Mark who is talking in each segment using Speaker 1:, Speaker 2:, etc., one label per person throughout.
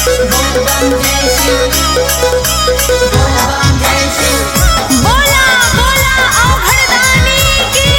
Speaker 1: बोला बोला औघड़दानी की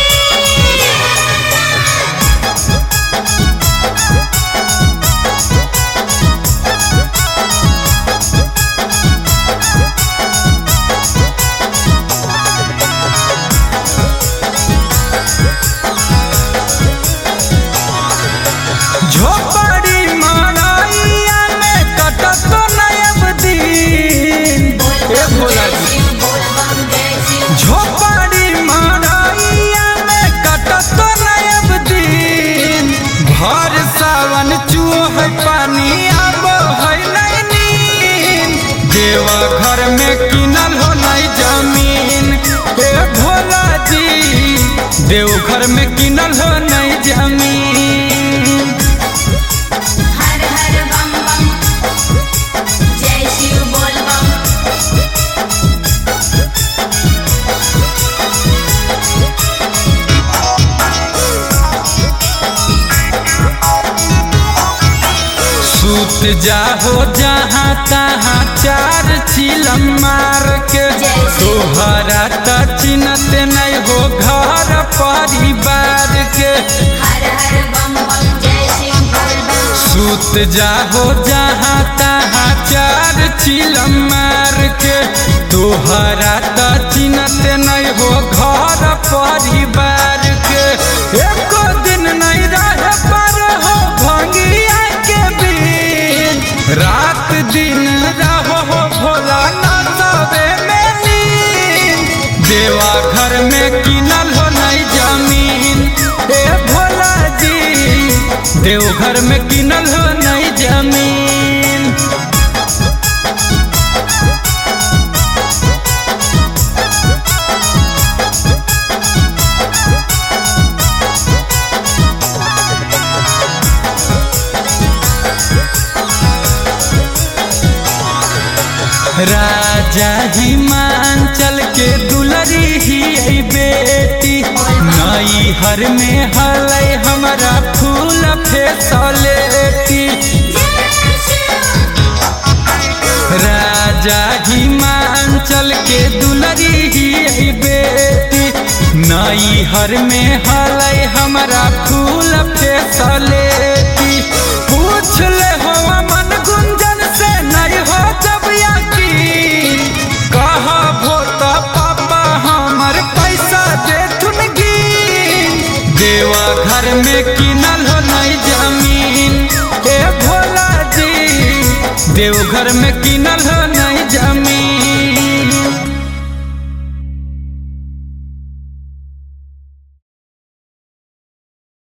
Speaker 2: झोपड़ी मड़ैया में कटत नयब दिन ए भोला जी झोपड़ी मड़ैया में कटत नयब दिन भर सावन चूह पानी अब है नहीं नींद देवा घर में किनल हो नहीं जमीन ए भोला जी देव घर में किनल हो नहीं जमीन
Speaker 1: हर हर बम बम जय शिव बोल बम
Speaker 2: सूत जाहो जहाँ तहाँ चार चिलम मार के तोहरा त चिन्हत नहीं हो घर परिवार के
Speaker 1: हर हर बम बम जय शिव बोल बम
Speaker 2: सूत जाहो जहाँ तहाँ चार चिलम मार के तोहरा त चिन्हत नहीं हो घर परिवार के एको दिन नहीं रह पर हो भंगिया के बीन रात दिन रहो हो भोला ना सबे में लीन देवा घर में किनल हो नहीं जमीन ए भोला जी देवघर में किनल हो नहीं जमीन राजा हिमांचल के दुलरी ही आई बेटी नई हर में हलै हमारा फूल फेसलेटी राजा हिमांचल के दुलरी ही आई बेटी नई हर में हलै हमारा फूल फेसलेटी पूछ ले हो मन गुंजन से नहीं हो जब यकीन कहा भोता पापा हमर पैसा दे तुन गिन देवा घर में किनल हो नहीं जमीन ए भोला जी देवघर में किनल हो